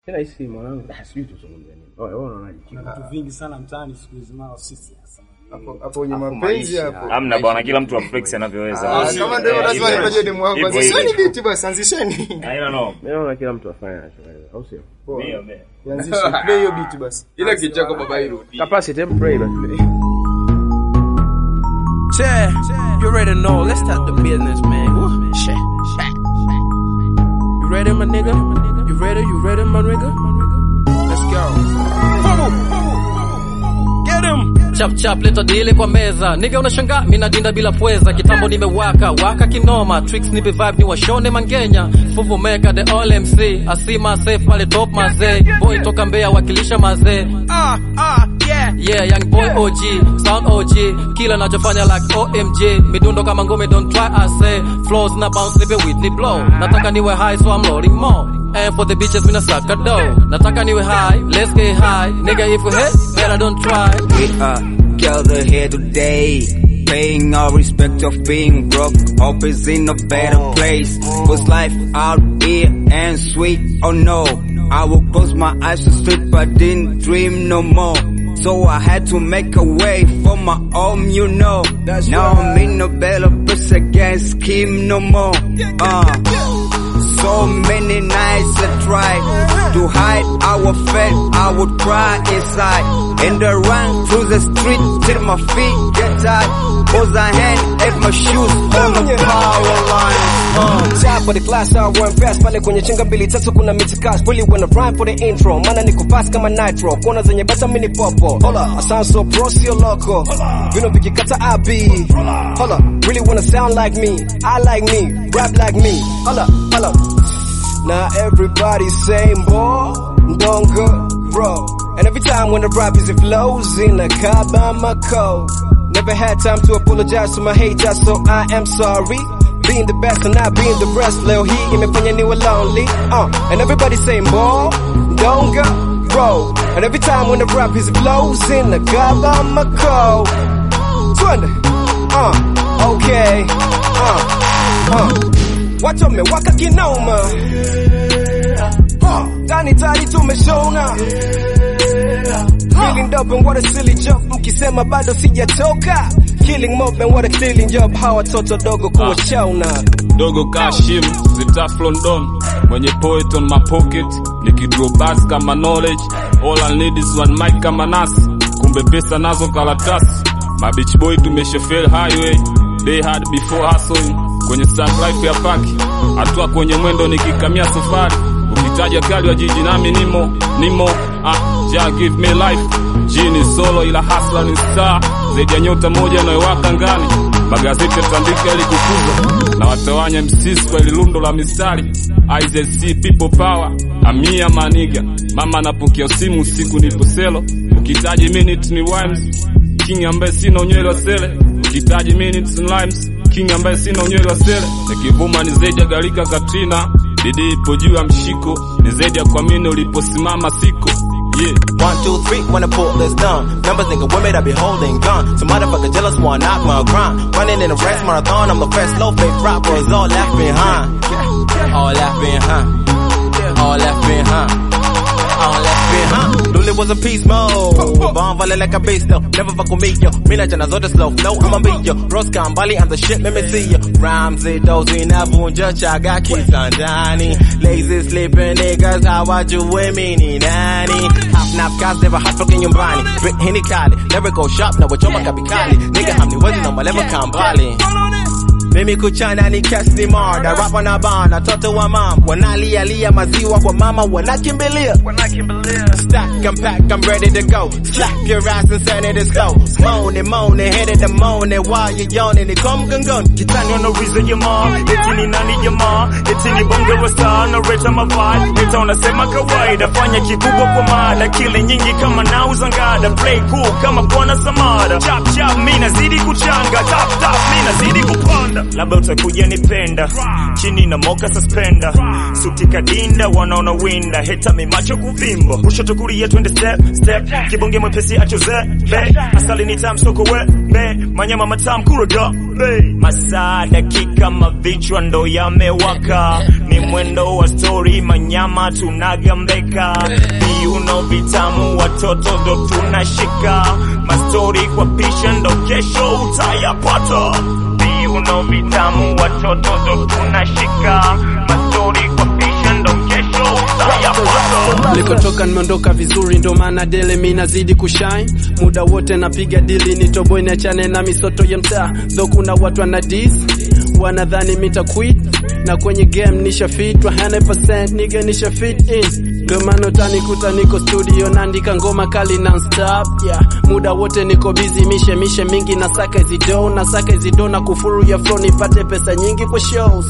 tena hisi mwanangu ah, sijui tuzungumze nini Oya, wewe unaonaje Kuna vitu vingi sana mtaani siku hizi mara sisi hasa. hapo hapo kwenye Hapo mapenzi maisha. hapo Hamna bwana, kila mtu aflex anavyoweza. Ah, kama ndio Eh, lazima hivyo. nipaje demu wangu Hivyo, anzisheni hivyo. biti basi anzisheni Haina no. mimi naona kila mtu afanye anachoweza au sio Ndio, ndio. Anzishe play hiyo biti basi ila kichako baba irudi capacity em pray basi Yeah, you already know. Let's start the business, man. Woo. Shit. You ready, my nigga? You ready? You ready, my nigga? Let's go. Get him. chap chap leta dile kwa meza niga unashanga mina dinda bila pweza kitambo nimewaka waka kinoma tricks nipe vibe ni washone mangenya fuvu meka the all mc asima safe pale top mazee boy toka mbea wakilisha mazee Ah, ah, yeah. yeah young boy og sound og kila nachofanya like omg midundo kama ngome don't try I say flows na bounce nipe Whitney blow nataka niwe high so I'm loading more and for the bitches mina suck a dough nataka niwe high let's get high nigga if you hate better don't try We are gathered here today, paying our respect of being broke. Hope is in a better place. Was life out here and sweet? Oh no, I will close my eyes to sleep, but didn't dream no more. So I had to make a way for my own, you know. now I'm in a better place, I can't scheme no more. Uh. So many nights I tried to hide our fate. I would cry inside and I run through the street till my feet get tired. Cause I hand at my shoes on the power line. Uh. Top of the class, I run fast pale kwenye chenga mbili tatu kuna mitikasi really wanna rhyme for the intro maana niko fast kama nitro kona zenye bata mini popo hola I sound so pro sio loco vino vikikata I be hola really wanna sound like me I like me rap like me hola hola now everybody saying boy don't go bro and every time when the rap is it flows in a car by my code never had time to apologize to my haters so I am sorry being the best and not being the rest leo hii imefanya niwe lonely uh, and everybody saying boy don't go bro and every time when the rap is flows in the car by my code twende uh, okay uh, uh. watu wamewaka kinoma uh, tani tani tumeshona Feeling dope and what a silly joke mkisema bado sijatoka Killing mob and what a cleaning job hawa watoto dogo kuwachona dogo kashim zitaf london mwenye poet on my pocket nikidraw bars kama knowledge all I need is one mic kama nasi kumbe pesa nazo karatasi mabich boy tumeshefel highway day hard before hustling kwenye stack life ya paki hatua kwenye mwendo nikikamia safari ukitaja kali wa jiji nami nimo nimo ah ja give me life jini solo ila hasla ni star zaidi ya nyota moja inayowaka ngani magazeti yatandika ili kukuza na watawanya msisi kwa ili lundo la mistari IZC people power amia maniga mama anapokea simu usiku nipo selo ukitaji minute ni rhymes king ambaye sina unywele wa sele ukitaji minutes and rhymes king ambaye sina unywele wa sele nikivuma ni zaidi ya galika katrina bidii ipo juu ya mshiko ni zaidi ya kuamini uliposimama siko yeah One, two, three, when I pull this down. Numbers nigga women I be holding gun. Some motherfucker jealous wanna knock my grind. Running in a race marathon, I'm the first low fake rap boys all left behind. All left behind. All left behind. All left behind. Luli was a peace mode. Bomb volley like a beast though. Never fuck with me yo. Mina jana zote slow flow. I'ma be yo. Rosca Mbali and the shit let me see yo. Rhymes it dozy navunja chaga kisandani. Lazy sleeping niggas hawajui mini nani. Half nap cars never hot fucking nyumbani. Brit hini kali. Never go shop na wachoma kabikali. Nigga hamniwezi na maleva kambali. Mimi kuchana ni cast ni murder Rap wanabana watoto wa mam Wanalialia maziwa kwa mama wanakimbilia Stack and pack I'm ready to go Slap your ass and send it to slow Moaning moaning hit it the moaning While you yawning it come gun gun kitani wanauliza jamaa eti ni nani jamaa eti ni bonge wa saa nareta mavai leta unasema kawaida fanya kikubwa kwa mada kile nyingi kama nauza ngada play cool kama bwana samara chap chap mi nazidi kuchanga tap tap mi nazidi kupanda kupenda labda utakuja nipenda chini na moka suspenda suti kadinda wanaona winda heta mimacho kuvimba kushoto kulia twende step step kibonge mwepesi achoze be asali ni tam soko we be manyama matam kuroga be masaa dakika mavichwa ndo yamewaka ni mwendo wa story manyama tunagambeka viuno vitamu watoto ndo tunashika mastori kwa pisha ndo kesho utayapata viuno vitamu watoto ndo tunashika mastori kwa pisha ndo kesho utayapata Nilikotoka nimeondoka vizuri, ndo maana dele mi nazidi kushine muda wote, napiga dili nitoboe, niachane na misoto ya mtaa. Tho kuna watu wana dis wanadhani mita quit na kwenye game nisha fit 100% nigga nisha fit in, ndo maana utanikuta niko studio naandika ngoma kali non-stop yeah. Muda wote niko busy mishe mishe mingi, nasaka hizi do nasaka hizi do na kufuru ya flow nipate pesa nyingi kwa shows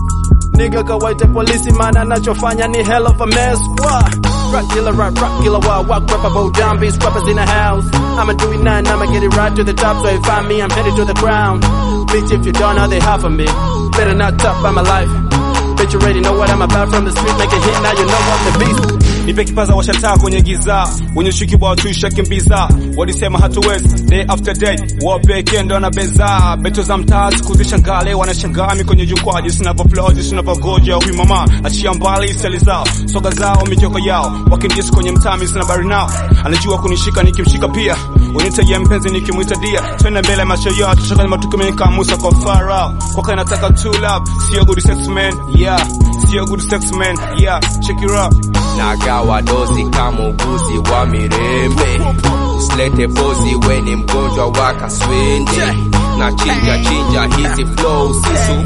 Nigga kawaite polisi maana nachofanya ni hell of a mess Wah. Rock killer, rock, rock killer, wah, walk rapper, bow down, beats, rappers in the house I'ma do it now and I'ma get it right to the top So if find me, I'm headed to the ground Bitch, if you don't know, they half of me Better not top by my life Bitch, you already know what I'm about from the street Make a hit, now you know I'm the beast nipe kipaza washataa kwenye giza wenye shuki bwa tuisha kimbiza walisema hatuwezi day after day wapeke ndo na beza beto za mtaa siku zishangale wanashangaa mi kwenye jukwaa jinsi navyoplod jinsi navyogoja huyu mama achia mbali stali zao soga zao michoko yao wakimjisi kwenye mtaa mi sina bari nao anajua kunishika nikimshika pia unitajia mpenzi nikimwita dia twende mbele macho yao tushakani matukumika musa kwa farao kwaka nataka two love sio good sex man yeah sio good sex man yeah check it out nagawa dozi kama uguzi wa mirembe usilete pozi weni mgonjwa wa kaswende na chinja chinja hizi flow sisu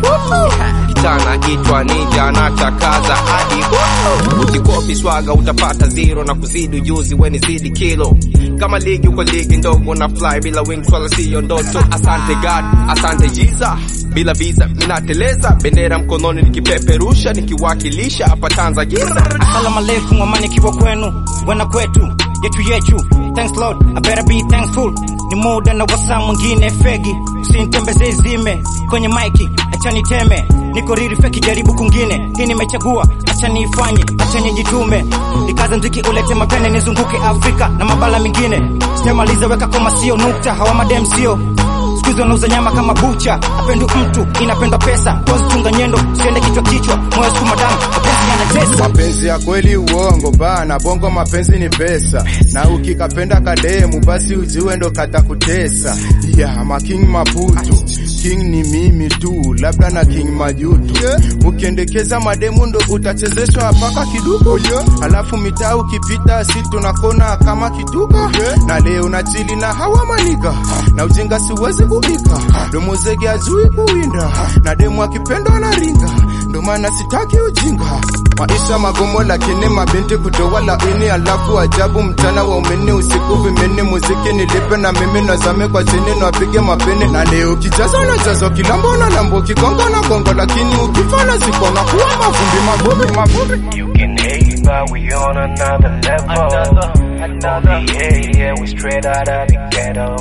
kitana itwa ninja na chakaza hadi ukikopi swaga utapata zero na kuzidi ujuzi weni zidi kilo kama ligi uko ligi ndogo na fly bila wings wala siyo ndoto asante god asante jiza bila visa minateleza bendera mkononi nikipeperusha nikiwakilisha hapa tanzania Asalamu alaikum, amani kiwa kwenu, wena kwetu, yetu yetu. Thanks Lord, I better be thankful. Ni muda na wasaa mwingine fegi, usinitembeze zime kwenye maiki, acha niteme. Niko riri feki, jaribu kungine, hii nimechagua, acha niifanye, acha nijitume. Nikaza mziki ulete mapene, nizunguke Afrika na mabala mengine. Sijamaliza weka koma, sio nukta, hawa madem sio siku hizi wanauza nyama kama bucha. Apendu mtu inapenda pesa, tozi chunga nyendo, siende kichwa kichwa, moyo sukuma damu, mapenzi yanatesa. mapenzi ya kweli uongo bana bongo mapenzi ni pesa na ukikapenda kademu basi ujiwe ndo katakutesa yeah, making maputo king ni mimi tu labda na king majuto ukiendekeza mademu ndo utachezeshwa paka kiduko alafu mitaa ukipita si tunakona kama kituka na leo na chili na hawa maniga na ujinga siwezi kuika domozege ajui kuwinda na demu akipendwa na ringa ndo maana sitaki ujinga maisha magumu lakini mabinti kutoa laini alafu ajabu mchana wa umeni usiku vimeni muziki nilipe na mimi nazame kwa chini napige mapene na leo kijaza na jazo kilambo na lambo kigongo na gongo lakini ukifa na ziko na kuwa mavumbi mavumbi mavumbi You can hate, but we on another level. Another, another. Yeah, yeah, we straight out of the ghetto.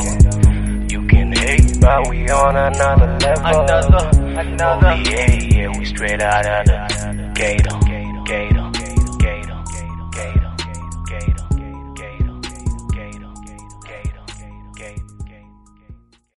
You can hate, but we on another level. Another, another. Yeah, yeah, we straight out of the ghetto.